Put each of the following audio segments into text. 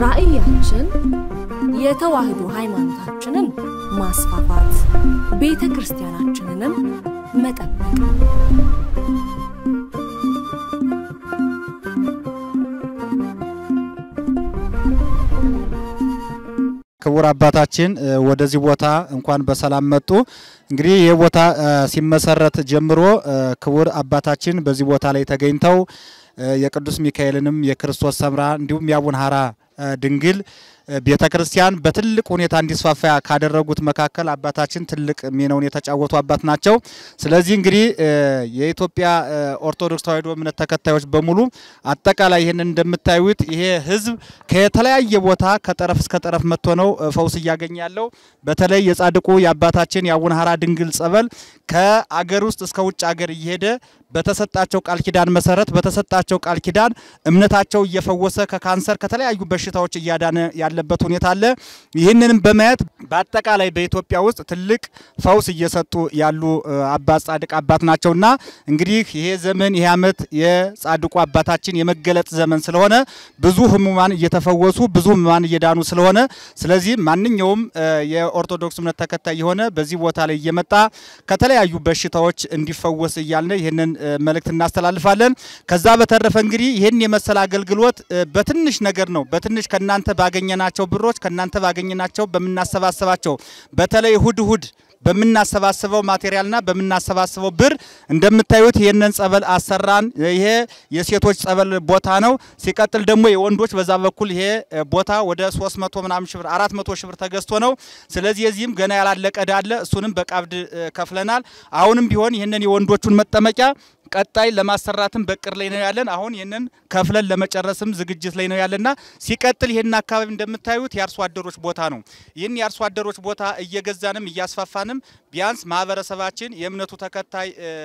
ራዕያችን የተዋህዶ ሃይማኖታችንን ማስፋፋት፣ ቤተ ክርስቲያናችንንም መጠበቅ ክቡር አባታችን ወደዚህ ቦታ እንኳን በሰላም መጡ። እንግዲህ ይህ ቦታ ሲመሰረት ጀምሮ ክቡር አባታችን በዚህ ቦታ ላይ ተገኝተው የቅዱስ ሚካኤልንም የክርስቶስ ሰምራ እንዲሁም የአቡነ ሐራ ድንግል ቤተ ክርስቲያን በትልቅ ሁኔታ እንዲስፋፋ ካደረጉት መካከል አባታችን ትልቅ ሚናውን የተጫወቱ አባት ናቸው። ስለዚህ እንግዲህ የኢትዮጵያ ኦርቶዶክስ ተዋሕዶ እምነት ተከታዮች በሙሉ አጠቃላይ ይህንን እንደምታዩት ይሄ ሕዝብ ከተለያየ ቦታ ከጠረፍ እስከ ጠረፍ መጥቶ ነው ፈውስ እያገኘ ያለው። በተለይ የጻድቁ የአባታችን የአቡነ ሐራ ድንግል ጸበል ከአገር ውስጥ እስከ ውጭ አገር እየሄደ በተሰጣቸው ቃል ኪዳን መሰረት በተሰጣቸው ቃል ኪዳን እምነታቸው እየፈወሰ ከካንሰር ከተለያዩ በሽታዎች እያዳነ ያለበት ሁኔታ አለ። ይህንንም በማየት በአጠቃላይ በኢትዮጵያ ውስጥ ትልቅ ፈውስ እየሰጡ ያሉ አባት ጻድቅ አባት ናቸውና እንግዲህ ይሄ ዘመን ይሄ ዓመት የጻድቁ አባታችን የመገለጥ ዘመን ስለሆነ ብዙ ህሙማን እየተፈወሱ ብዙ ህሙማን እየዳኑ ስለሆነ ስለዚህ ማንኛውም የኦርቶዶክስ እምነት ተከታይ የሆነ በዚህ ቦታ ላይ እየመጣ ከተለያዩ በሽታዎች እንዲፈወስ እያልን ይህንን መልእክት እናስተላልፋለን። ከዛ በተረፈ እንግዲህ ይህን የመሰለ አገልግሎት በትንሽ ነገር ነው በትንሽ ከእናንተ ባገኘናቸው ብሮች ከእናንተ ባገኘናቸው በምናሰባሰባቸው በተለይ እሁድ እሁድ በምናሰባስበው ማቴሪያልና በምናሰባስበው ብር እንደምታዩት ይህንን ጸበል አሰራን። ይሄ የሴቶች ጸበል ቦታ ነው። ሲቀጥል ደግሞ የወንዶች በዛ በኩል ይሄ ቦታ ወደ 300 ምናምን ሺህ ብር 400 ሺህ ብር ተገዝቶ ነው። ስለዚህ የዚህም ገና ያላለቀ ዕዳ አለ። እሱንም በቃብድ ከፍለናል። አሁንም ቢሆን ይህንን የወንዶቹን መጠመቂያ ቀጣይ ለማሰራትም በቅር ላይ ነው ያለን። አሁን ይህንን ከፍለን ለመጨረስም ዝግጅት ላይ ነው ያለና ሲቀጥል ይህን አካባቢ እንደምታዩት የአርሶ አደሮች ቦታ ነው። ይህን የአርሶ አደሮች ቦታ እየገዛንም እያስፋፋንም ቢያንስ ማህበረሰባችን የእምነቱ ተከታይ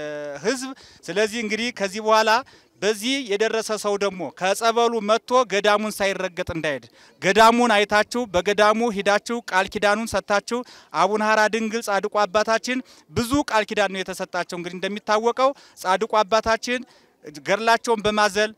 ህዝብ ስለዚህ እንግዲህ ከዚህ በኋላ በዚህ የደረሰ ሰው ደግሞ ከጸበሉ መጥቶ ገዳሙን ሳይረገጥ እንዳይሄድ ገዳሙን አይታችሁ በገዳሙ ሂዳችሁ ቃል ኪዳኑን ሰጥታችሁ አቡነ ሐራ ድንግል ጻድቁ አባታችን ብዙ ቃል ኪዳን ነው የተሰጣቸው። እንግዲህ እንደሚታወቀው ጻድቁ አባታችን ገድላቸውን በማዘል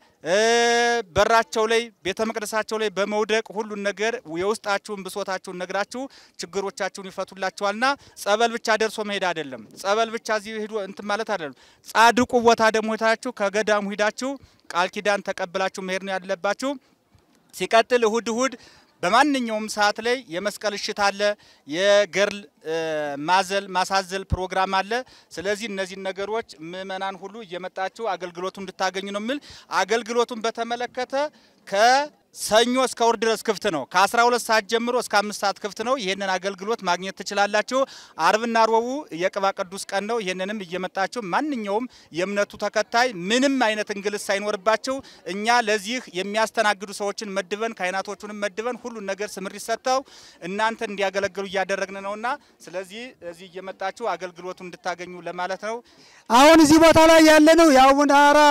በራቸው ላይ ቤተ መቅደሳቸው ላይ በመውደቅ ሁሉን ነገር የውስጣችሁን ብሶታችሁን ነግራችሁ ችግሮቻችሁን ይፈቱላችኋልና ጸበል ብቻ ደርሶ መሄድ አይደለም። ጸበል ብቻ እዚህ ሂዱ እንትን ማለት አይደለም። ጻድቁ ቦታ ደግሞ ሄዳችሁ ከገዳሙ ሂዳችሁ ቃል ኪዳን ተቀብላችሁ መሄድ ነው ያለባችሁ። ሲቀጥል እሁድ እሁድ በማንኛውም ሰዓት ላይ የመስቀል እሽት አለ፣ የገርል ማዘል ማሳዘል ፕሮግራም አለ። ስለዚህ እነዚህን ነገሮች ምእመናን ሁሉ እየመጣችሁ አገልግሎቱ እንድታገኙ ነው የሚል አገልግሎቱን በተመለከተ ከሰኞ እስከ እሁድ ድረስ ክፍት ነው። ከ12 ሰዓት ጀምሮ እስከ አምስት ሰዓት ክፍት ነው። ይህንን አገልግሎት ማግኘት ትችላላችሁ። አርብና ሮቡ የቅባ ቅዱስ ቀን ነው። ይህንንም እየመጣችሁ ማንኛውም የእምነቱ ተከታይ ምንም አይነት እንግልት ሳይኖርባቸው እኛ ለዚህ የሚያስተናግዱ ሰዎችን መድበን ካህናቶቹንም መድበን ሁሉን ነገር ስምሪት ሰጥተው እናንተ እንዲያገለግሉ እያደረግን ነውና ስለዚህ እዚህ እየመጣችሁ አገልግሎቱ እንድታገኙ ለማለት ነው። አሁን እዚህ ቦታ ላይ ያለነው የአቡነ ሐራ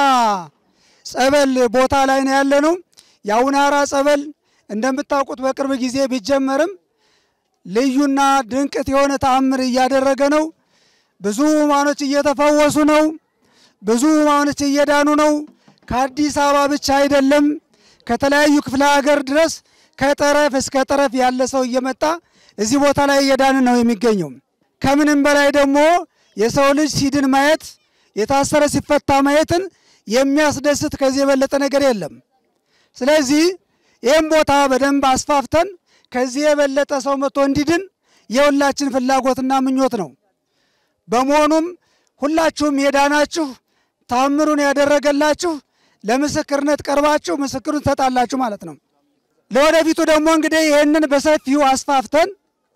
ጸበል ቦታ ላይ ነው ያለነው። የአቡነ ሐራ ጸበል እንደምታውቁት በቅርብ ጊዜ ቢጀመርም ልዩና ድንቅት የሆነ ተአምር እያደረገ ነው። ብዙ ሕሙማኖች እየተፈወሱ ነው። ብዙ ሕሙማኖች እየዳኑ ነው። ከአዲስ አበባ ብቻ አይደለም፣ ከተለያዩ ክፍለ ሀገር ድረስ ከጠረፍ እስከ ጠረፍ ያለ ሰው እየመጣ እዚህ ቦታ ላይ እየዳን ነው የሚገኘው። ከምንም በላይ ደግሞ የሰው ልጅ ሲድን ማየት፣ የታሰረ ሲፈታ ማየትን የሚያስደስት ከዚህ የበለጠ ነገር የለም። ስለዚህ ይህም ቦታ በደንብ አስፋፍተን ከዚህ የበለጠ ሰው መጥቶ እንዲድን የሁላችን ፍላጎትና ምኞት ነው። በመሆኑም ሁላችሁም የዳናችሁ ታምሩን ያደረገላችሁ ለምስክርነት ቀርባችሁ ምስክሩን ትሰጣላችሁ ማለት ነው። ለወደፊቱ ደግሞ እንግዲህ ይህንን በሰፊው አስፋፍተን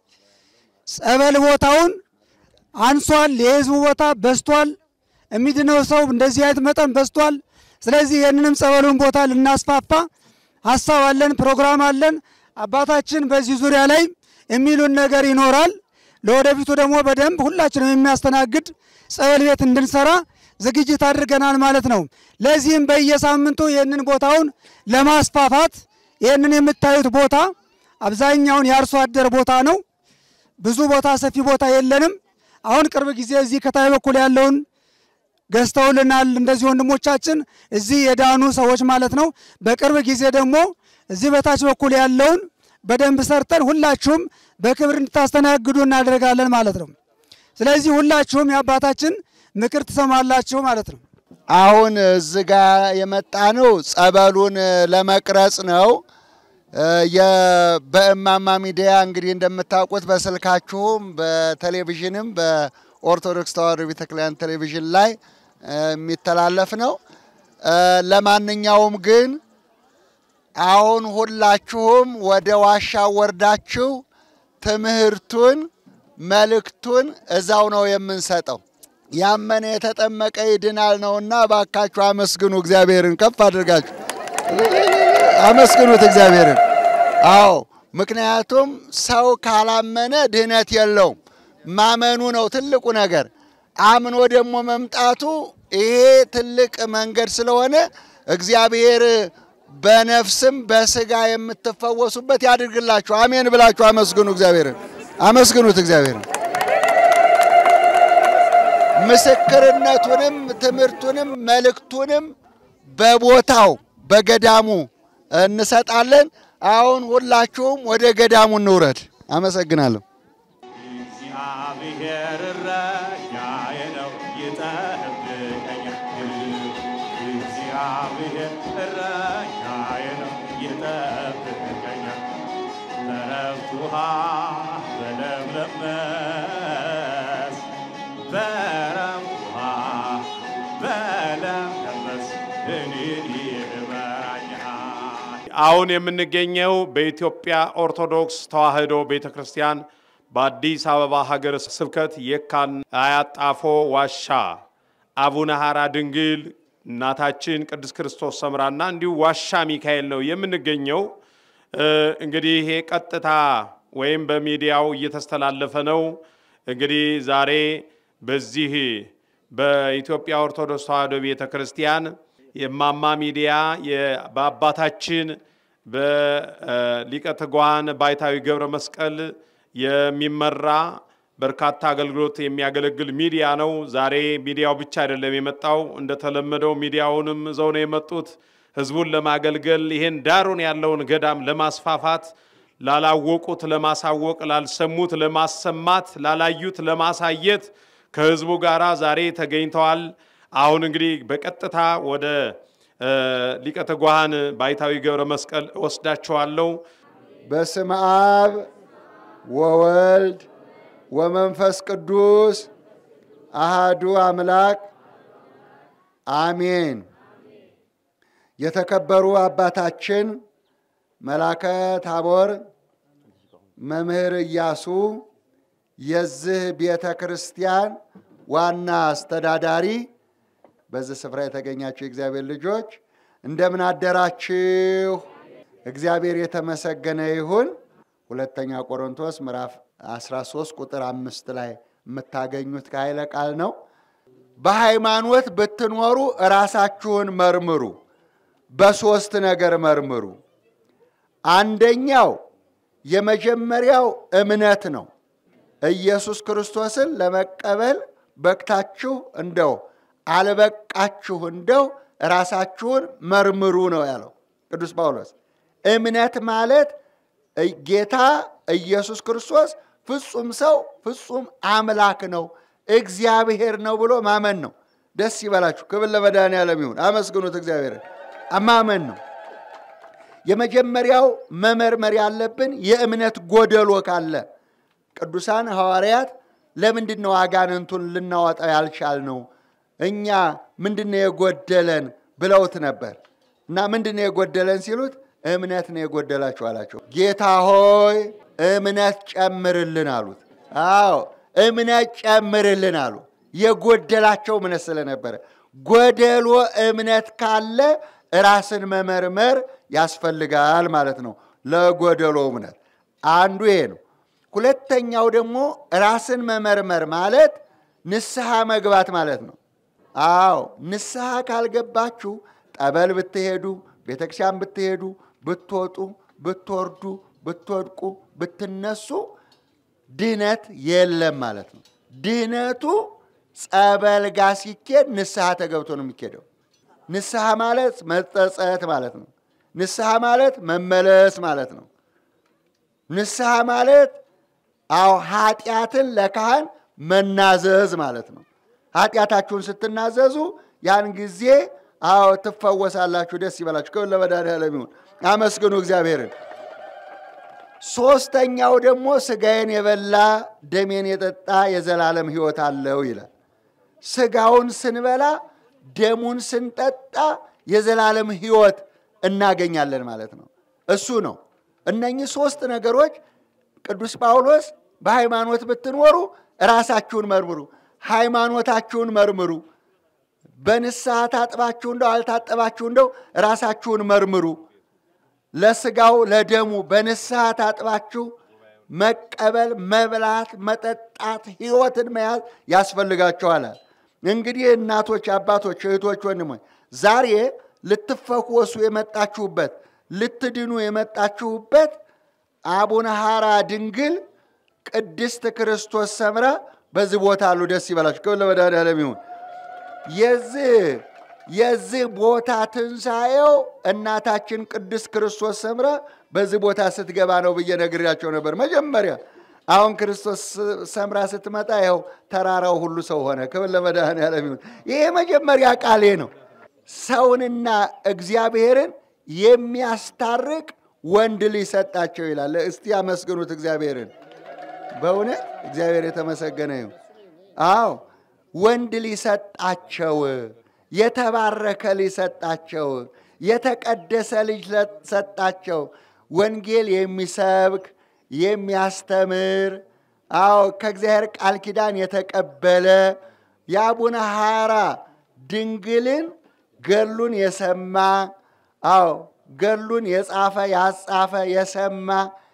ጸበል ቦታውን አንሷል። የህዝቡ ቦታ በዝቷል። የሚድነው ሰው እንደዚህ አይነት መጠን በዝቷል። ስለዚህ ይህንንም ጸበሉን ቦታ ልናስፋፋ ሀሳብ አለን፣ ፕሮግራም አለን። አባታችን በዚህ ዙሪያ ላይ የሚሉን ነገር ይኖራል። ለወደፊቱ ደግሞ በደንብ ሁላችንም የሚያስተናግድ ጸበል ቤት እንድንሰራ ዝግጅት አድርገናል ማለት ነው። ለዚህም በየሳምንቱ ይህንን ቦታውን ለማስፋፋት ይህንን የምታዩት ቦታ አብዛኛውን የአርሶ አደር ቦታ ነው። ብዙ ቦታ ሰፊ ቦታ የለንም። አሁን ቅርብ ጊዜ እዚህ ከታይ በኩል ያለውን ገዝተውልናል። እንደዚህ ወንድሞቻችን እዚህ የዳኑ ሰዎች ማለት ነው። በቅርብ ጊዜ ደግሞ እዚህ በታች በኩል ያለውን በደንብ ሰርተን ሁላችሁም በክብር እንድታስተናግዱ እናደርጋለን ማለት ነው። ስለዚህ ሁላችሁም የአባታችን ምክር ትሰማላችሁ ማለት ነው። አሁን እዚህ ጋ የመጣ ነው ጸበሉን ለመቅረጽ ነው። የ- በእማማ ሚዲያ እንግዲህ እንደምታውቁት በስልካችሁም በቴሌቪዥንም በኦርቶዶክስ ተዋሕዶ ቤተክርስቲያን ቴሌቪዥን ላይ የሚተላለፍ ነው። ለማንኛውም ግን አሁን ሁላችሁም ወደ ዋሻ ወርዳችሁ ትምህርቱን መልእክቱን እዛው ነው የምንሰጠው። ያመነ የተጠመቀ ይድናል ነውና እባካችሁ አመስግኑ እግዚአብሔርን። ከፍ አድርጋችሁ አመስግኑት እግዚአብሔርን። አዎ ምክንያቱም ሰው ካላመነ ድህነት የለውም። ማመኑ ነው ትልቁ ነገር። አምኖ ደግሞ መምጣቱ ይሄ ትልቅ መንገድ ስለሆነ እግዚአብሔር በነፍስም በስጋ የምትፈወሱበት ያድርግላችሁ። አሜን ብላችሁ አመስግኑ እግዚአብሔርን። አመስግኑት እግዚአብሔርን። ምስክርነቱንም ትምህርቱንም መልእክቱንም በቦታው በገዳሙ እንሰጣለን። አሁን ሁላችሁም ወደ ገዳሙ እንውረድ። አመሰግናለሁ። እግዚአብሔር እረኛዬ ነው ይጠብቀኛል። እግዚአብሔር እረኛዬ ነው ይጠብቀኛል። በዕረፍት ውኃ በለምለም መስክ በዕረፍት ውኃ በለምለም መስክ እኔን ይመራኛል። አሁን የምንገኘው በኢትዮጵያ ኦርቶዶክስ ተዋሕዶ ቤተ ክርስቲያን በአዲስ አበባ ሀገረ ስብከት የካን አያጣፎ ዋሻ አቡነ ሐራ ድንግል እናታችን ቅድስት ክርስቶስ ሰምራና እንዲሁ ዋሻ ሚካኤል ነው የምንገኘው። እ፣ እንግዲህ ይሄ ቀጥታ ወይም በሚዲያው እየተስተላለፈ ነው። እንግዲህ ዛሬ በዚህ በኢትዮጵያ ኦርቶዶክስ ተዋሕዶ ቤተ ክርስቲያን የማማ ሚዲያ የ- በአባታችን በሊቀ ትጉሃን ባይታዊ ገብረ መስቀል የሚመራ በርካታ አገልግሎት የሚያገለግል ሚዲያ ነው። ዛሬ ሚዲያው ብቻ አይደለም የመጣው፣ እንደተለመደው ሚዲያውንም ይዘው ነው የመጡት ህዝቡን ለማገልገል ይሄን ዳሩን ያለውን ገዳም ለማስፋፋት ላላወቁት ለማሳወቅ፣ ላልሰሙት ለማሰማት፣ ላላዩት ለማሳየት ከህዝቡ ጋር ዛሬ ተገኝተዋል። አሁን እንግዲህ በቀጥታ ወደ እ፣ ሊቀ ትጉሃን ባይታዊ ገብረ መስቀል እወስዳቸዋለሁ። በስመ አብ ወወልድ ወመንፈስ ቅዱስ አሃዱ አምላክ አሜን። የተከበሩ አባታችን መላከ ታቦር መምህር ኢያሱ የዚህ ቤተ ክርስቲያን ዋና አስተዳዳሪ፣ በዚህ ስፍራ የተገኛችሁ የእግዚአብሔር ልጆች እንደምን አደራችሁ? እግዚአብሔር የተመሰገነ ይሁን። ሁለተኛ ቆሮንቶስ ምዕራፍ 13 ቁጥር አምስት ላይ የምታገኙት ከኃይለ ቃል ነው። በሃይማኖት ብትኖሩ ራሳችሁን መርምሩ፣ በሦስት ነገር መርምሩ። አንደኛው የመጀመሪያው እምነት ነው። ኢየሱስ ክርስቶስን ለመቀበል በቅታችሁ እንደው አልበቃችሁ እንደው ራሳችሁን መርምሩ ነው ያለው ቅዱስ ጳውሎስ። እምነት ማለት ጌታ ኢየሱስ ክርስቶስ ፍጹም ሰው ፍጹም አምላክ ነው እግዚአብሔር ነው ብሎ ማመን ነው። ደስ ይበላችሁ። ክብር ለመድኃኔዓለም ይሁን። አመስግኑት እግዚአብሔርን። ማመን ነው። የመጀመሪያው መመርመር ያለብን የእምነት ጎደሎ ካለ ቅዱሳን ሐዋርያት ለምንድን ነው አጋንንቱን ልናወጣው ያልቻልነው? እኛ ምንድን ነው የጎደለን ብለውት ነበር። እና ምንድን ነው የጎደለን ሲሉት እምነት ነው የጎደላችሁ አላቸው። ጌታ ሆይ እምነት ጨምርልን አሉት። አዎ እምነት ጨምርልን አሉ። የጎደላቸው እምነት ስለነበረ ጎደሎ እምነት ካለ ራስን መመርመር ያስፈልጋል ማለት ነው። ለጎደሎ እምነት አንዱ ይሄ ነው። ሁለተኛው ደግሞ ራስን መመርመር ማለት ንስሐ መግባት ማለት ነው። አዎ ንስሐ ካልገባችሁ ጠበል ብትሄዱ፣ ቤተክርስቲያን ብትሄዱ፣ ብትወጡ፣ ብትወርዱ፣ ብትወድቁ፣ ብትነሱ ድህነት የለም ማለት ነው። ድህነቱ ጸበል ጋ ሲኬድ ንስሐ ተገብቶ ነው የሚኬደው። ንስሐ ማለት መጸጸት ማለት ነው። ንስሐ ማለት መመለስ ማለት ነው። ንስሐ ማለት አዎ ኃጢአትን ለካህን መናዘዝ ማለት ነው። ኃጢአታችሁን ስትናዘዙ ያን ጊዜ አዎ ትፈወሳላችሁ። ደስ ይበላችሁ። ክብር ለመድኃኔዓለም ይሁን። አመስግኑ እግዚአብሔርን። ሶስተኛው ደግሞ ስጋዬን የበላ ደሜን የጠጣ የዘላለም ሕይወት አለው ይላል። ስጋውን ስንበላ ደሙን ስንጠጣ የዘላለም ሕይወት እናገኛለን ማለት ነው። እሱ ነው። እነኚህ ሶስት ነገሮች ቅዱስ ጳውሎስ በሃይማኖት ብትኖሩ ራሳችሁን መርምሩ፣ ሃይማኖታችሁን መርምሩ፣ በንስሐ ታጥባችሁ እንደው አልታጠባችሁ እንደው ራሳችሁን መርምሩ ለስጋው ለደሙ በንስሐ ታጥባችሁ መቀበል፣ መብላት፣ መጠጣት፣ ህይወትን መያዝ ያስፈልጋችኋል። እንግዲህ እናቶች፣ አባቶች፣ እህቶች፣ ወንድሞች ዛሬ ልትፈወሱ የመጣችሁበት ልትድኑ የመጣችሁበት አቡነ ሐራ ድንግል ቅድስት ክርስቶስ ሰምራ በዚህ ቦታ አሉ። ደስ ይበላችሁ። ክብር ለመድኃኔዓለም ይሁን። የዚህ የዚህ ቦታ ትንሣኤው እናታችን ቅድስት ክርስቶስ ሰምራ በዚህ ቦታ ስትገባ ነው ብዬ ነግሬያቸው ነበር መጀመሪያ። አሁን ክርስቶስ ሰምራ ስትመጣ ይኸው ተራራው ሁሉ ሰው ሆነ። ክብር ለመድኃኔዓለም ይሁን። ይሄ የመጀመሪያ ቃሌ ነው። ሰውንና እግዚአብሔርን የሚያስታርቅ ወንድ ልጅ ሰጣቸው ይላል። እስቲ አመስግኑት እግዚአብሔርን። በእውነት እግዚአብሔር የተመሰገነ ይሁን። አዎ ወንድ ልጅ ሰጣቸው። የተባረከ ልጅ ሰጣቸው። የተቀደሰ ልጅ ሰጣቸው። ወንጌል የሚሰብክ የሚያስተምር፣ አዎ ከእግዚአብሔር ቃል ኪዳን የተቀበለ የአቡነ ሐራ ድንግልን ገሉን የሰማ አዎ ገሉን የጻፈ ያጻፈ የሰማ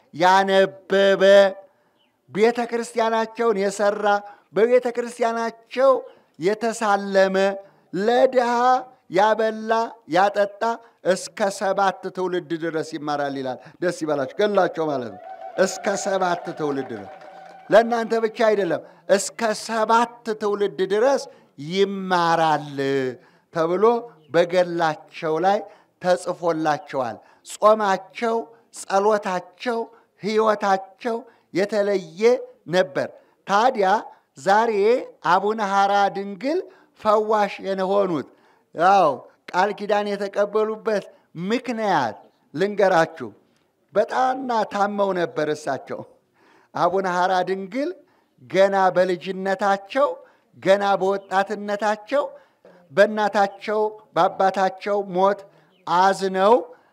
ያነበበ ቤተ ክርስቲያናቸውን የሰራ በቤተ ክርስቲያናቸው የተሳለመ ለድሃ ያበላ ያጠጣ እስከ ሰባት ትውልድ ድረስ ይማራል ይላል። ደስ ይበላችሁ። ገላቸው ማለት ነው። እስከ ሰባት ትውልድ ድረስ ለእናንተ ብቻ አይደለም፣ እስከ ሰባት ትውልድ ድረስ ይማራል ተብሎ በገላቸው ላይ ተጽፎላቸዋል። ጾማቸው፣ ጸሎታቸው፣ ሕይወታቸው የተለየ ነበር። ታዲያ ዛሬ አቡነ ሐራ ድንግል ፈዋሽ የሆኑት ያው ቃል ኪዳን የተቀበሉበት ምክንያት ልንገራችሁ። በጣምና ታመው ነበር እሳቸው። አቡነ ሐራ ድንግል ገና በልጅነታቸው ገና በወጣትነታቸው በእናታቸው በአባታቸው ሞት አዝነው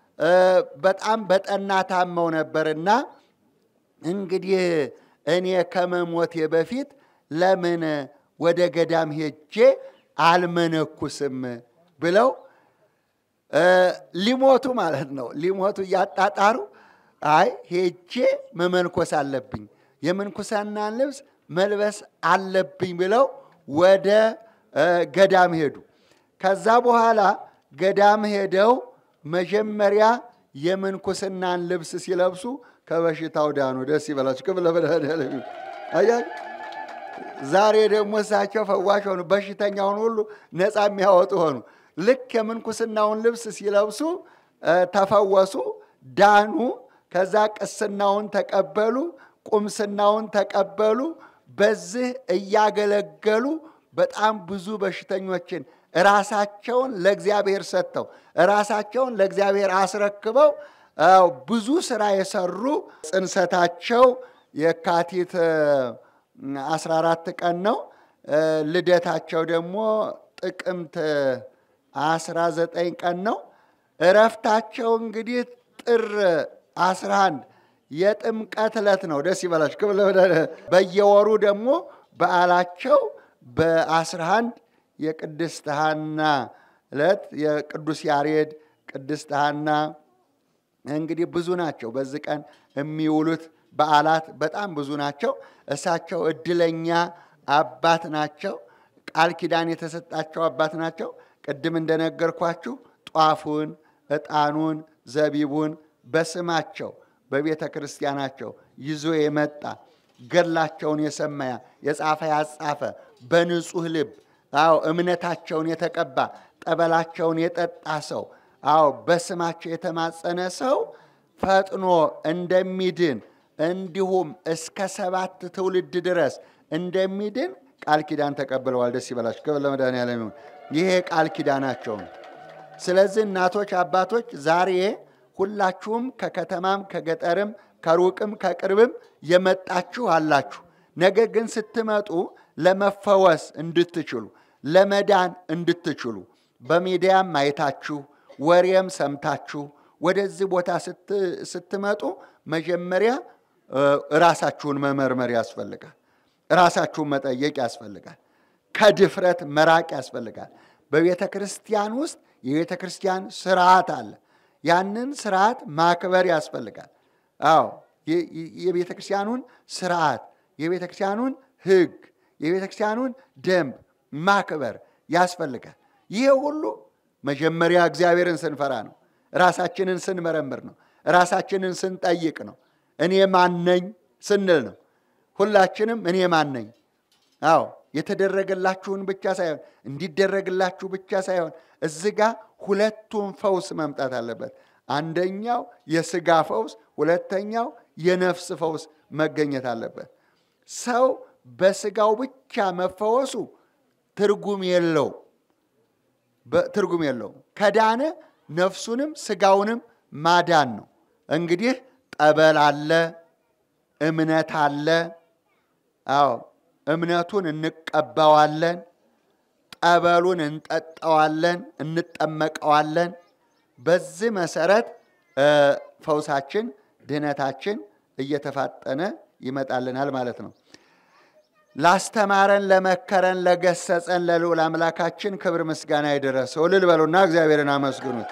በጣም በጠና ታመው ነበርና እንግዲህ እኔ ከመሞቴ በፊት ለምን ወደ ገዳም ሄጄ አልመነኩስም ብለው ሊሞቱ ማለት ነው። ሊሞቱ እያጣጣሩ አይ ሄጄ መመንኮስ አለብኝ፣ የምንኩስናን ልብስ መልበስ አለብኝ ብለው ወደ ገዳም ሄዱ። ከዛ በኋላ ገዳም ሄደው መጀመሪያ የምንኩስናን ልብስ ሲለብሱ ከበሽታው ዳኑ። ደስ ይበላችሁ። ክብር ለመድኃኔዓለም ይሁን። አያችሁ፣ ዛሬ ደግሞ እሳቸው ፈዋሽ ሆኑ። በሽተኛውን ሁሉ ነፃ የሚያወጡ ሆኑ። ልክ የምንኩስናውን ልብስ ሲለብሱ ተፈወሱ፣ ዳኑ። ከዛ ቅስናውን ተቀበሉ፣ ቁምስናውን ተቀበሉ። በዚህ እያገለገሉ በጣም ብዙ በሽተኞችን ራሳቸውን ለእግዚአብሔር ሰጥተው ራሳቸውን ለእግዚአብሔር አስረክበው ብዙ ስራ የሰሩ ጽንሰታቸው የካቲት 14 ቀን ነው። ልደታቸው ደግሞ ጥቅምት 19 ቀን ነው። እረፍታቸው እንግዲህ ጥር 11 የጥምቀት ዕለት ነው። ደስ ይበላችሁ። ክብር ለመድኃኔዓለም። በየወሩ ደግሞ በዓላቸው በ11 የቅድስት ሐና ዕለት የቅዱስ ያሬድ ቅድስት ሐና እንግዲህ ብዙ ናቸው። በዚህ ቀን የሚውሉት በዓላት በጣም ብዙ ናቸው። እሳቸው እድለኛ አባት ናቸው። ቃል ኪዳን የተሰጣቸው አባት ናቸው። ቅድም እንደነገርኳችሁ ጧፉን፣ ዕጣኑን፣ ዘቢቡን በስማቸው በቤተ ክርስቲያናቸው ይዞ የመጣ ገድላቸውን የሰማያ የጻፈ ያጻፈ በንጹህ ልብ አዎ እምነታቸውን የተቀባ ጠበላቸውን የጠጣ ሰው አዎ በስማቸው የተማጸነ ሰው ፈጥኖ እንደሚድን እንዲሁም እስከ ሰባት ትውልድ ድረስ እንደሚድን ቃል ኪዳን ተቀብለዋል። ደስ ይበላችሁ። ክብር ለመድኃኔዓለም ይሁን። ይሄ ቃል ኪዳናቸው ነው። ስለዚህ እናቶች፣ አባቶች ዛሬ ሁላችሁም ከከተማም ከገጠርም ከሩቅም ከቅርብም የመጣችሁ አላችሁ። ነገር ግን ስትመጡ ለመፈወስ እንድትችሉ ለመዳን እንድትችሉ በሚዲያም አይታችሁ ወሬም ሰምታችሁ ወደዚህ ቦታ ስትመጡ መጀመሪያ ራሳችሁን መመርመር ያስፈልጋል። ራሳችሁን መጠየቅ ያስፈልጋል። ከድፍረት መራቅ ያስፈልጋል። በቤተ ክርስቲያን ውስጥ የቤተ ክርስቲያን ስርዓት አለ። ያንን ስርዓት ማክበር ያስፈልጋል። አዎ የቤተ ክርስቲያኑን ስርዓት፣ የቤተ ክርስቲያኑን ሕግ፣ የቤተ ክርስቲያኑን ደንብ ማክበር ያስፈልጋል። ይሄ ሁሉ መጀመሪያ እግዚአብሔርን ስንፈራ ነው። ራሳችንን ስንመረምር ነው። ራሳችንን ስንጠይቅ ነው። እኔ ማነኝ ስንል ነው። ሁላችንም እኔ ማነኝ? አዎ የተደረገላችሁን ብቻ ሳይሆን እንዲደረግላችሁ ብቻ ሳይሆን እዚህ ጋ ሁለቱም ፈውስ መምጣት አለበት። አንደኛው የስጋ ፈውስ፣ ሁለተኛው የነፍስ ፈውስ መገኘት አለበት። ሰው በስጋው ብቻ መፈወሱ ትርጉም የለው ትርጉም የለውም። ከዳነ ነፍሱንም ስጋውንም ማዳን ነው። እንግዲህ ጠበል አለ፣ እምነት አለ። አዎ እምነቱን እንቀባዋለን፣ ጠበሉን እንጠጣዋለን፣ እንጠመቀዋለን። በዚህ መሰረት ፈውሳችን፣ ድህነታችን እየተፋጠነ ይመጣልናል ማለት ነው። ላስተማረን፣ ለመከረን፣ ለገሰጸን ለልዑል አምላካችን ክብር ምስጋና ይድረሰው። እልል በሉና እግዚአብሔርን አመስግኑት።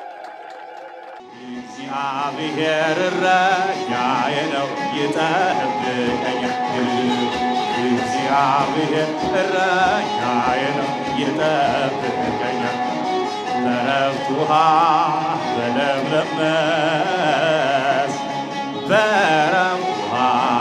እግዚአብሔር እረኛዬ ነው ይጠብቀኛል። እግዚአብሔር እረኛዬ ነው ይጠብቀኛል። በዕረፍት ውኃ በለምለም መስክ በዕረፍት ውኃ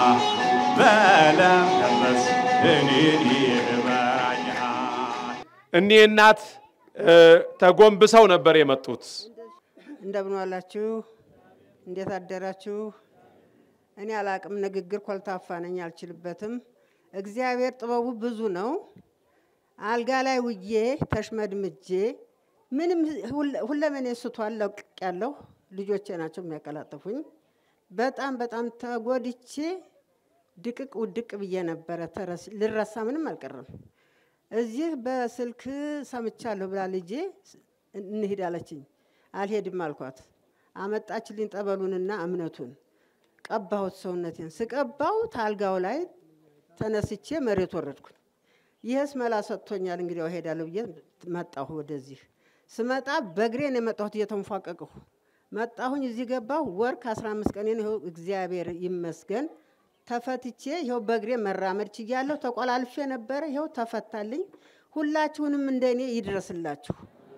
በለምለም መስክ እኔን ይመራኛል። እኒህ እናት ተጎንብሰው ነበር የመጡት። እንደምን ዋላችሁ? እንዴት አደራችሁ? እኔ አላቅም፣ ንግግር ኮልታፋ ነኝ፣ አልችልበትም። እግዚአብሔር ጥበቡ ብዙ ነው። አልጋ ላይ ውዬ ተሽመድምጄ ምንም ሁለመኔ ስቷል፣ ለቅቅ ያለሁ ልጆቼ ናቸው የሚያቀላጥፉኝ። በጣም በጣም ተጎድቼ ድቅቅ ውድቅ ብዬ ነበረ። ልረሳ ምንም አልቀረም። እዚህ በስልክ ሰምቻለሁ ብላ ልጄ እንሂድ አለችኝ። አልሄድም አልኳት። አመጣችልኝ ጠበሉንና እምነቱን ቀባሁት። ሰውነቴን ስቀባው ታልጋው ላይ ተነስቼ መሬት ወረድኩኝ። ይህስ መላ ሰጥቶኛል፣ እንግዲያው እሄዳለሁ ብዬ መጣሁ። ወደዚህ ስመጣ በእግሬን የመጣሁት እየተንፏቀቅሁ መጣሁኝ። እዚህ ገባሁ። ወር ከአስራ አምስት ቀኔን ይኸው እግዚአብሔር ይመስገን ተፈትቼ ይኸው በእግሬ መራመድ ችያለሁ። ተቆላልፌ ነበረ፣ ይኸው ተፈታልኝ። ሁላችሁንም እንደኔ ይድረስላችሁ።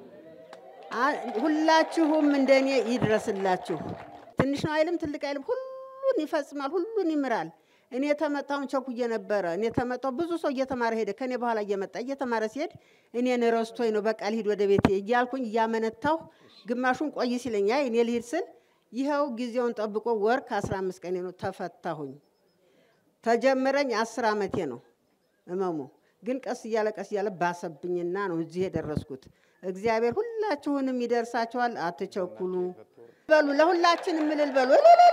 ሁላችሁም እንደኔ ይድረስላችሁ። ትንሽ ነው አይልም፣ ትልቅ አይልም፣ ሁሉን ይፈጽማል፣ ሁሉን ይምራል። እኔ ተመጣሁን ቸኩዬ ነበረ። እኔ ተመጣሁ። ብዙ ሰው እየተማረ ሄደ። ከኔ በኋላ እየመጣ እየተማረ ሲሄድ እኔን ረስቶኝ ነው በቃ ልሂድ ወደ ቤቴ እያልኩኝ እያመነታሁ፣ ግማሹን ቆይ ሲለኝ አይ እኔ ልሂድ ስል ይኸው ጊዜውን ጠብቆ ወር ከአስራ አምስት ቀኔ ነው ተፈታሁኝ። ተጀመረኝ አስር ዓመቴ ነው እመሙ። ግን ቀስ እያለ ቀስ እያለ ባሰብኝና ነው እዚህ የደረስኩት። እግዚአብሔር ሁላችሁንም ይደርሳችኋል። አትቸኩሉ በሉ። ለሁላችንም እልል በሉ።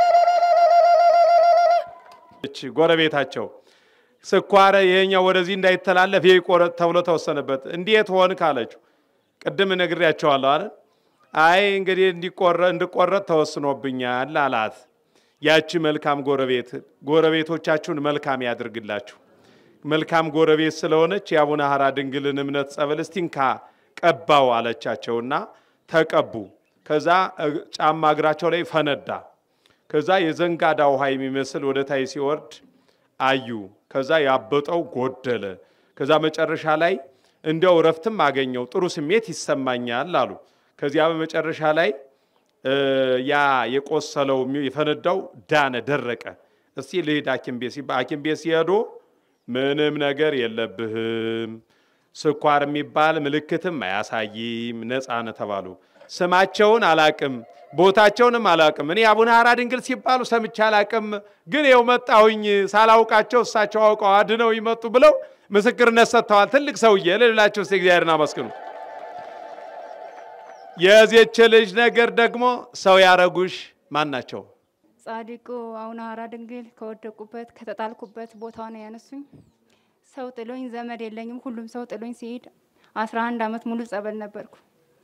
እች ጎረቤታቸው ስኳር ይሄኛው ወደዚህ እንዳይተላለፍ ይህ ይቆረጥ ተብሎ ተወሰነበት። እንዴት ሆን ካለችው ቅድም ነግሬያቸዋለሁ አይደል? አይ እንግዲህ እንዲቆረጥ ተወስኖብኛል አላት። ያቺ መልካም ጎረቤት ጎረቤቶቻችሁን መልካም ያድርግላችሁ። መልካም ጎረቤት ስለሆነች የአቡነ ሐራ ድንግልን እምነት ጸበል እስቲንካ ቀባው አለቻቸውና ተቀቡ። ከዛ ጫማ እግራቸው ላይ ፈነዳ። ከዛ የዘንጋዳ ውሃ የሚመስል ወደ ታይ ሲወርድ አዩ። ከዛ ያበጠው ጎደለ። ከዛ መጨረሻ ላይ እንዲያው እረፍትም አገኘው፣ ጥሩ ስሜት ይሰማኛል አሉ። ከዚያ በመጨረሻ ላይ ያ የቆሰለው የፈነዳው ዳነ፣ ደረቀ። እስቲ ልሂድ ሐኪም ቤት ሲባል ሐኪም ቤት ሲሄዱ ምንም ነገር የለብህም ስኳር የሚባል ምልክትም አያሳይም፣ ነፃ ነህ ተባሉ። ስማቸውን አላቅም፣ ቦታቸውንም አላቅም። እኔ አቡነ ሐራ ድንግል ሲባሉ ሰምቼ አላቅም፣ ግን ይኸው መጣሁኝ ሳላውቃቸው እሳቸው አውቀው አድነው ይመጡ ብለው ምስክርነት ሰጥተዋል። ትልቅ ሰውዬ ልላቸው ስ እግዚአብሔርን አመስግኑ። የዚች ልጅ ነገር ደግሞ ሰው ያረጉሽ ማን ናቸው? ጻድቁ አቡነ ሐራ ድንግል ከወደቁበት ከተጣልኩበት ቦታ ነው ያነሱኝ። ሰው ጥሎኝ ዘመድ የለኝም። ሁሉም ሰው ጥሎኝ ሲሄድ አስራ አንድ አመት ሙሉ ጸበል ነበርኩ።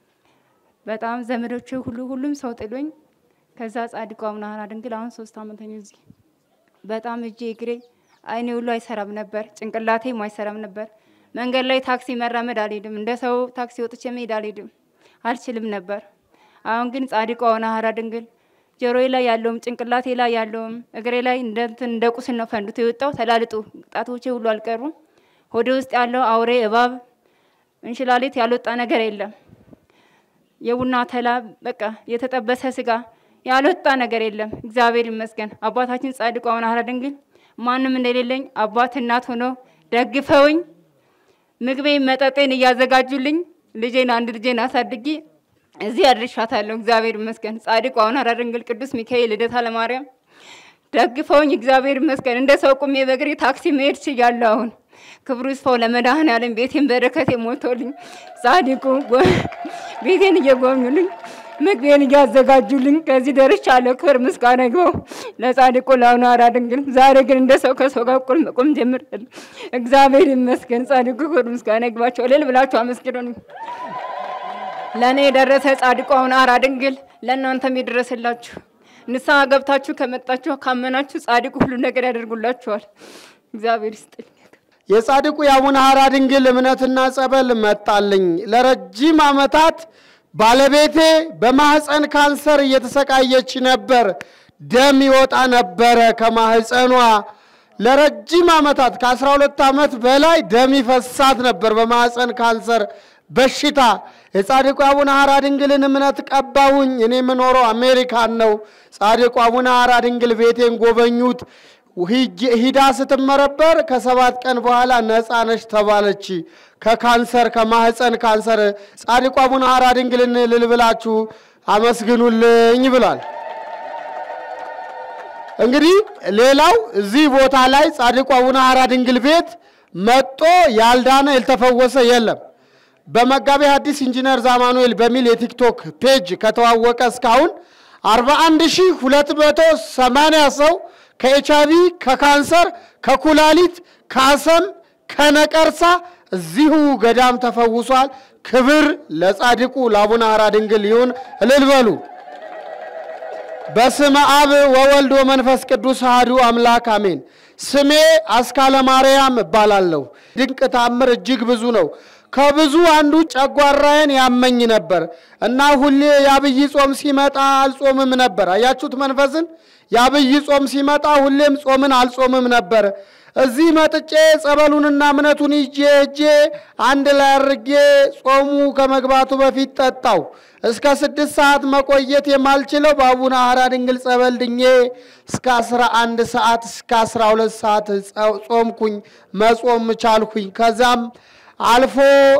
በጣም ዘመዶች ሁሉ ሁሉም ሰው ጥሎኝ ከዛ ጻድቁ አቡነ ሐራ ድንግል አሁን ሶስት አመት ነው እዚህ። በጣም እጄ እግሬ አይኔ ሁሉ አይሰራም ነበር፣ ጭንቅላቴም አይሰራም ነበር። መንገድ ላይ ታክሲ መራመድ አልሄድም፣ እንደ ሰው ታክሲ ወጥቼ መሄድ አልሄድም፣ አልችልም ነበር። አሁን ግን ጻድቁ አቡነ ሐራ ድንግል ጆሮዬ ላይ ያለውም ጭንቅላቴ ላይ ያለውም እግሬ ላይ እንደ እንትን እንደ ቁስል ነው ፈንድቶ የወጣው። ተላልጦ ጣቶቼ ሁሉ አልቀሩም። ሆዴ ውስጥ ያለው አውሬ እባብ፣ እንሽላሊት ያልወጣ ነገር የለም። የቡና ተላ በቃ የተጠበሰ ስጋ ያልወጣ ነገር የለም። እግዚአብሔር ይመስገን። አባታችን ጻድቁ አቡነ ሐራ ድንግል ማንም እንደሌለኝ አባት እናት ሆነው ደግፈውኝ ምግቤን መጠጤን እያዘጋጁልኝ ልጄን አንድ ልጄን አሳድጊ እዚህ አድርሻታለሁ። እግዚአብሔር ይመስገን። ጻድቁ አቡነ ሐራ ድንግል ቅዱስ ሚካኤል ልደታ ለማርያም ደግፈውኝ እግዚአብሔር ይመስገን። እንደ ሰው ቁሜ በእግሬ ታክሲ መሄድ ችያለሁ። አሁን ክብሩ ይስፋው ለመድኃኔዓለም ቤቴን በረከቴ ሞልቶልኝ ጻድቁ ቤቴን እየጎበኙልኝ ምግቤን እያዘጋጁልኝ ከዚህ ደርሻለሁ። ክብር ምስጋና ይግባው ለጻድቁ ለአቡነ ሐራ ድንግል። ዛሬ ግን እንደ ሰው ከሰው ጋር እኩል መቆም ጀምሬያለሁ። እግዚአብሔር ይመስገን። ጻድቁ ክብር ምስጋና ይግባቸው። እልል ብላችሁ አመስግኑኝ። ለእኔ የደረሰ ጻድቁ አቡነ ሐራ ድንግል ለእናንተም ይድረስላችሁ። ንስሐ ገብታችሁ ከመጣችሁ ካመናችሁ ጻድቁ ሁሉ ነገር ያደርጉላችኋል። እግዚአብሔር ይስጥልኝ። የጻድቁ የአቡነ ሐራ ድንግል እምነትና ጸበል መጣልኝ። ለረጅም ዓመታት ባለቤቴ በማህፀን ካንሰር እየተሰቃየች ነበር። ደም ይወጣ ነበረ ከማህፀኗ። ለረጅም ዓመታት ከ12 ዓመት በላይ ደም ይፈሳት ነበር በማህፀን ካንሰር በሽታ። የጻድቁ አቡነ ሐራ ድንግልን እምነት ቀባሁኝ። እኔ የምኖረው አሜሪካን ነው። ጻድቁ አቡነ ሐራ ድንግል ቤቴን ጎበኙት። ሂዳ ስትመረበር ከሰባት ቀን በኋላ ነፃ ነች ተባለች ከካንሰር ከማህፀን ካንሰር። ጻድቁ አቡነ ሐራ ድንግልን እልል ብላችሁ አመስግኑልኝ ብሏል። እንግዲህ ሌላው እዚህ ቦታ ላይ ጻድቁ አቡነ ሐራ ድንግል ቤት መጦ ያልዳነ ያልተፈወሰ የለም። በመጋቤ ሐዲስ ኢንጂነር ዛማኑኤል በሚል የቲክቶክ ፔጅ ከተዋወቀ እስካሁን 41280 ሰው ከኤችአይቪ፣ ከካንሰር፣ ከኩላሊት፣ ከአሰም፣ ከነቀርሳ እዚሁ ገዳም ተፈውሷል። ክብር ለጻድቁ ለአቡነ ሐራ ድንግል ይሁን። እልል በሉ። በስመ አብ ወወልድ ወመንፈስ ቅዱስ አሐዱ አምላክ አሜን። ስሜ አስካለ ማርያም እባላለሁ። ድንቅ ታምር እጅግ ብዙ ነው። ከብዙ አንዱ ጨጓራዬን ያመኝ ነበር እና ሁሌ የአብይ ጾም ሲመጣ አልጾምም ነበር። አያችሁት መንፈስን? የአብይ ጾም ሲመጣ ሁሌም ጾምን አልጾምም ነበር። እዚህ መጥጬ ጸበሉንና እምነቱን ይዤ እጄ አንድ ላይ አድርጌ ጾሙ ከመግባቱ በፊት ጠጣው። እስከ ስድስት ሰዓት መቆየት የማልችለው በአቡነ ሐራ ድንግል ጸበል ድኜ እስከ አስራ አንድ ሰዓት እስከ አስራ ሁለት ሰዓት ጾምኩኝ፣ መጾም ቻልኩኝ። ከዛም አልፎ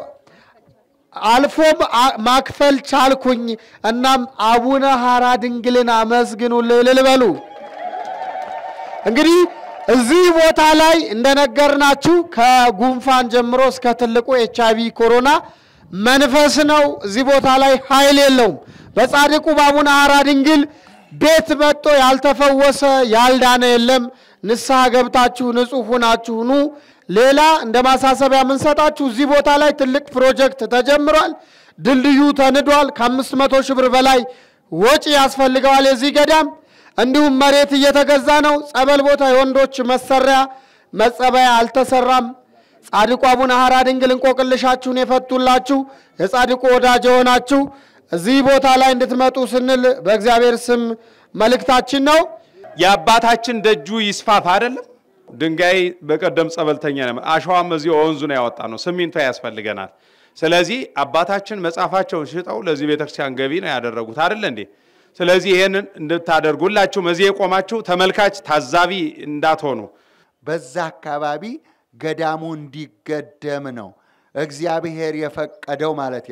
አልፎም ማክፈል ቻልኩኝ። እናም አቡነ ሐራ ድንግልን አመስግኑልኝ እልል በሉ። እንግዲህ እዚህ ቦታ ላይ እንደነገርናችሁ ከጉንፋን ጀምሮ እስከ ትልቁ ኤች አይቪ ኮሮና መንፈስ ነው። እዚህ ቦታ ላይ ኃይል የለውም። በጻድቁ በአቡነ ሐራ ድንግል ቤት መጥቶ ያልተፈወሰ ያልዳነ የለም። ንስሐ ገብታችሁ ንጹሕ ሁናችሁ ኑ። ሌላ እንደ ማሳሰቢያ የምንሰጣችሁ እዚህ ቦታ ላይ ትልቅ ፕሮጀክት ተጀምሯል። ድልድዩ ተንዷል። ከአምስት መቶ ሺህ ብር በላይ ወጪ ያስፈልገዋል የዚህ ገዳም። እንዲሁም መሬት እየተገዛ ነው። ጸበል ቦታ የወንዶች መሰሪያ መጸበያ አልተሰራም። ጻድቁ አቡነ ሐራ ድንግል እንቆቅልሻችሁን የፈቱላችሁ የጻድቁ ወዳጅ የሆናችሁ እዚህ ቦታ ላይ እንድትመጡ ስንል በእግዚአብሔር ስም መልእክታችን ነው። የአባታችን ደጁ ይስፋፋ አይደለም። ድንጋይ በቀደም ጸበልተኛ ነው። አሸዋም እዚህ ወንዙ ነው ያወጣ ነው። ሲሚንቶ ያስፈልገናል። ስለዚህ አባታችን መጽሐፋቸውን ሽጠው ለዚህ ቤተክርስቲያን ገቢ ነው ያደረጉት አይደለ እንዴ? ስለዚህ ይህንን እንድታደርጉ ሁላችሁም እዚህ የቆማችሁ ተመልካች ታዛቢ እንዳትሆኑ በዛ አካባቢ ገዳሙ እንዲገደም ነው እግዚአብሔር የፈቀደው ማለት ነው።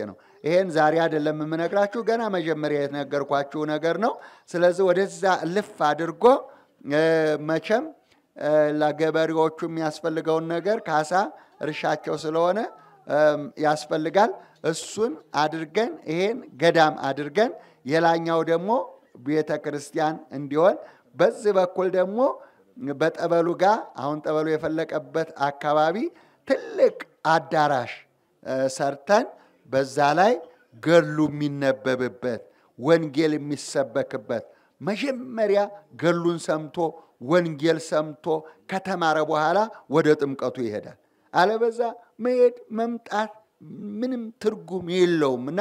ይሄን ዛሬ አይደለም የምነግራችሁ፣ ገና መጀመሪያ የተነገርኳችሁ ነገር ነው። ስለዚህ ወደዛ ልፍ አድርጎ እ፣ መቼም እ፣ ለገበሬዎቹ የሚያስፈልገውን ነገር ካሳ እርሻቸው ስለሆነ እም፣ ያስፈልጋል። እሱን አድርገን ይሄን ገዳም አድርገን የላኛው ደግሞ ቤተ ክርስቲያን እንዲሆን በዚህ በኩል ደግሞ በጠበሉ ጋር አሁን ጠበሉ የፈለቀበት አካባቢ ትልቅ አዳራሽ እ፣ ሰርተን በዛ ላይ ገሉ የሚነበብበት ወንጌል የሚሰበክበት መጀመሪያ ገሉን ሰምቶ ወንጌል ሰምቶ ከተማረ በኋላ ወደ ጥምቀቱ ይሄዳል። አለበዛ መሄድ መምጣት ምንም ትርጉም የለውም እና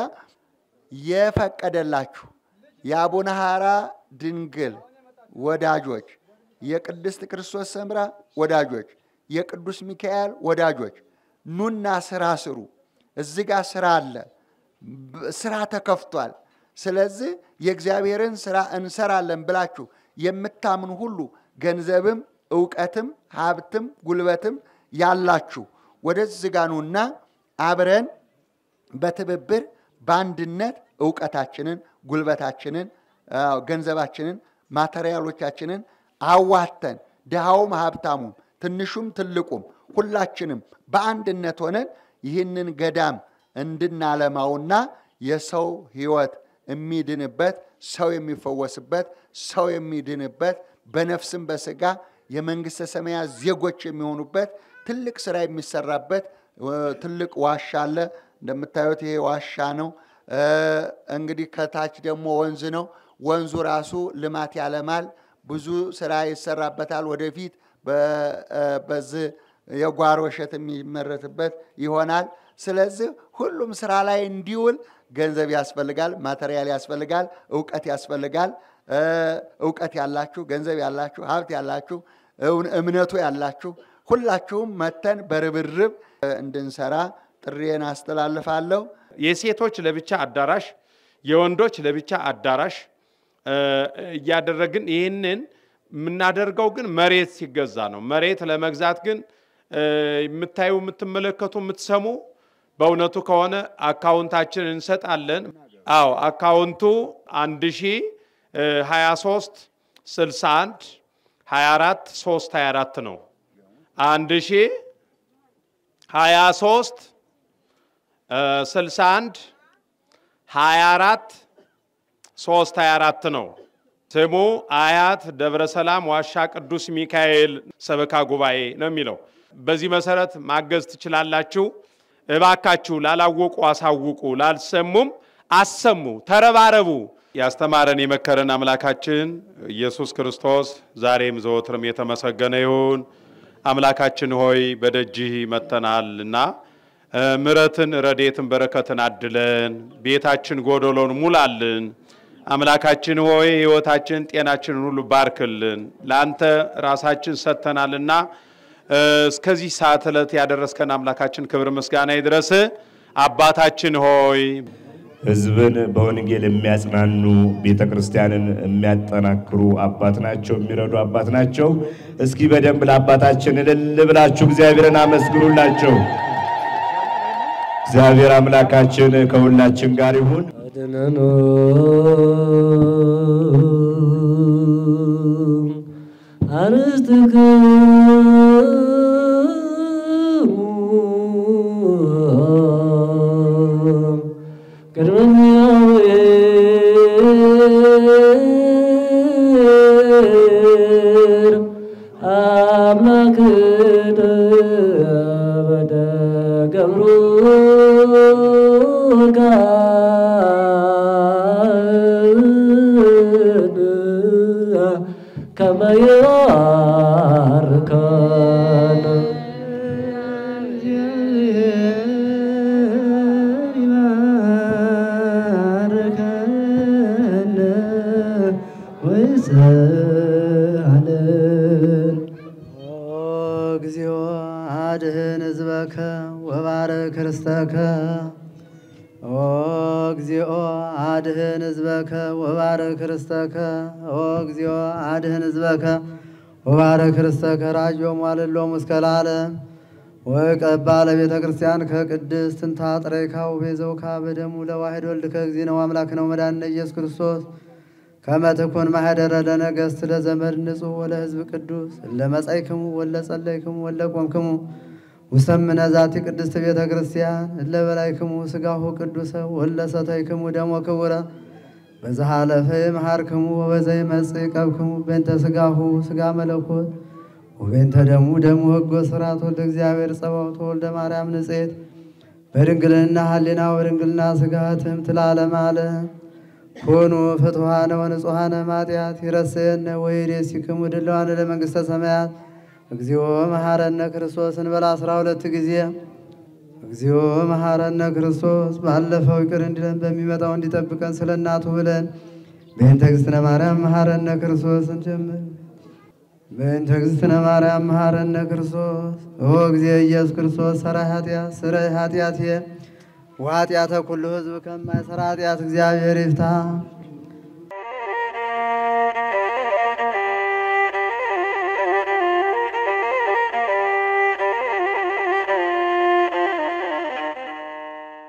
የፈቀደላችሁ የአቡነ ሐራ ድንግል ወዳጆች፣ የቅድስት ክርስቶስ ሰምራ ወዳጆች፣ የቅዱስ ሚካኤል ወዳጆች ኑና ስራ ስሩ። እዚህ ጋር ስራ አለ፣ ብ- ስራ ተከፍቷል። ስለዚህ የእግዚአብሔርን ስራ እንሰራለን ብላችሁ የምታምኑ ሁሉ ገንዘብም እውቀትም ሀብትም ጉልበትም ያላችሁ ወደዚህ ጋ ኑና አብረን በትብብር በአንድነት እውቀታችንን፣ ጉልበታችንን፣ አዎ፣ ገንዘባችንን፣ ማቴሪያሎቻችንን አዋተን ድሃውም ሀብታሙም ትንሹም ትልቁም ሁላችንም በአንድነት ሆነን ይህንን ገዳም እንድናለማውና የሰው ሕይወት የሚድንበት ሰው የሚፈወስበት ሰው የሚድንበት በነፍስም በስጋ የመንግስተ ሰማያት ዜጎች የሚሆኑበት ትልቅ ስራ የሚሰራበት እ፣ ትልቅ ዋሻ አለ። እንደምታዩት ይሄ ዋሻ ነው። እ፣ እንግዲህ ከታች ደግሞ ወንዝ ነው። ወንዙ ራሱ ልማት ያለማል። ብዙ ስራ ይሰራበታል። ወደፊት በ- እ፣ በዚህ የጓሮ እሸት የሚመረትበት ይሆናል። ስለዚህ ሁሉም ስራ ላይ እንዲውል ገንዘብ ያስፈልጋል፣ ማቴሪያል ያስፈልጋል፣ እውቀት ያስፈልጋል። እ፣ እውቀት ያላችሁ፣ ገንዘብ ያላችሁ፣ ሀብት ያላችሁ፣ እውን- እምነቱ ያላችሁ ሁላችሁም መተን በርብርብ እ፣ እንድንሰራ ጥሪዬን አስተላልፋለሁ። የሴቶች ለብቻ አዳራሽ፣ የወንዶች ለብቻ አዳራሽ እ፣ እያደረግን ይህንን የምናደርገው ግን መሬት ሲገዛ ነው። መሬት ለመግዛት ግን እ፣ የምታዩ የምትመለከቱ፣ የምትሰሙ በእውነቱ ከሆነ አካውንታችን እንሰጣለን። አዎ አካውንቱ 1023 61 24 3 24 ነው። 1023 61 24 3 24 ነው። ስሙ አያት ደብረ ሰላም ዋሻ ቅዱስ ሚካኤል ሰበካ ጉባኤ ነው የሚለው። በዚህ መሰረት ማገዝ ትችላላችሁ። እባካችሁ ላላወቁ አሳውቁ፣ ላልሰሙም አሰሙ፣ ተረባረቡ። ያስተማረን የመከረን አምላካችን ኢየሱስ ክርስቶስ ዛሬም ዘወትርም የተመሰገነ ይሁን። አምላካችን ሆይ በደጅህ መጥተናልና እ፣ ምሕረትን ረዴትን በረከትን አድለን ቤታችን ጎደሎን ሙላልን። አምላካችን ሆይ ሕይወታችን ጤናችንን ሁሉ ባርክልን። ለአንተ ራሳችን ሰጥተናልና እ፣ እስከዚህ ሰዓት ዕለት ያደረስከን አምላካችን ክብር ምስጋና ይድረስ። አባታችን ሆይ ሕዝብን በወንጌል የሚያጽናኑ ቤተ ክርስቲያንን የሚያጠናክሩ አባት ናቸው፣ የሚረዱ አባት ናቸው። እስኪ በደንብ ለአባታችን እልል ብላችሁ እግዚአብሔርን አመስግኑላቸው። እግዚአብሔር አምላካችን ከሁላችን ጋር ይሁን። አድነኖ አርስትክሙ ቅድመ እግዚአብሔር አምላክነ በደገብሩ ከመ ይባርከነ ይባርከነ ወይስአለን እግዚኦ አድህን ህዝበከ ወባርክ ርስተከ ኦ እግዚኦ አድህን ህዝበከ ወባርክ ርስተከ ኦ እግዚኦ አድህን ህዝበከ ወባርክ ርስተከ ራጆ ሟልሎም እስከ ለዓለም ወቀባ ለቤተ ክርስቲያን ከቅድስት እንታ ጥሬካው ቤዘውካ በደሙ ለዋሕድ ወልድ ከእግዚእ ነው አምላክ ነው መድኃኒነ ኢየሱስ ክርስቶስ ከመትኩን ማህደረ ለነገሥት ለዘመድ ንጹሕ ወለ ሕዝብ ቅዱስ እለ መጻይክሙ ወለ ጸለይክሙ ወለ ቆምክሙ ውሰምነ ዛቲ ቅድስት ቤተ ክርስቲያን እለ በላይክሙ ሥጋሁ ቅዱሰ ወለ ሰተይክሙ ደሞ ክቡረ በዛሃለፈ መሃርክሙ ወበዘይ መጽእ ቀብክሙ በእንተ ሥጋሁ ሥጋ መለኮት ወበእንተ ደሙ ደሙ ሕጎ ስርዓት ወልደ እግዚአብሔር ጸባኦት ወልደ ማርያም ንጽሕት በድንግልና ሀሊና በድንግልና ሥጋ ትምት ለዓለመ ዓለም ኮኑ ፍትሐነ ወንጹሐነ ማጢአት ይረስየነ ወይሬሲክሙ ድለዋነ ለመንግሥተ ሰማያት እግዚኦ መሐረነ ክርስቶስ እንበላ አስራ ሁለት ጊዜ እግዚኦ መሐረነ ክርስቶስ ባለፈው ይቅር እንዲለን በሚመጣው እንዲጠብቀን ስለ እናቱ ብለን በእንተ እግዝእትነ ማርያም መሐረነ ክርስቶስ እንጀምር። በእንተ እግዝእትነ ማርያም መሐረነ ክርስቶስ ኦ ጊዜ ኢየሱስ ክርስቶስ ሰራይ ኃጢአት ስረይ ኃጢአትየ ወኃጢአተ ኩሉ ሕዝብ ከማይሰራ ኃጢአት እግዚአብሔር ይፍታ።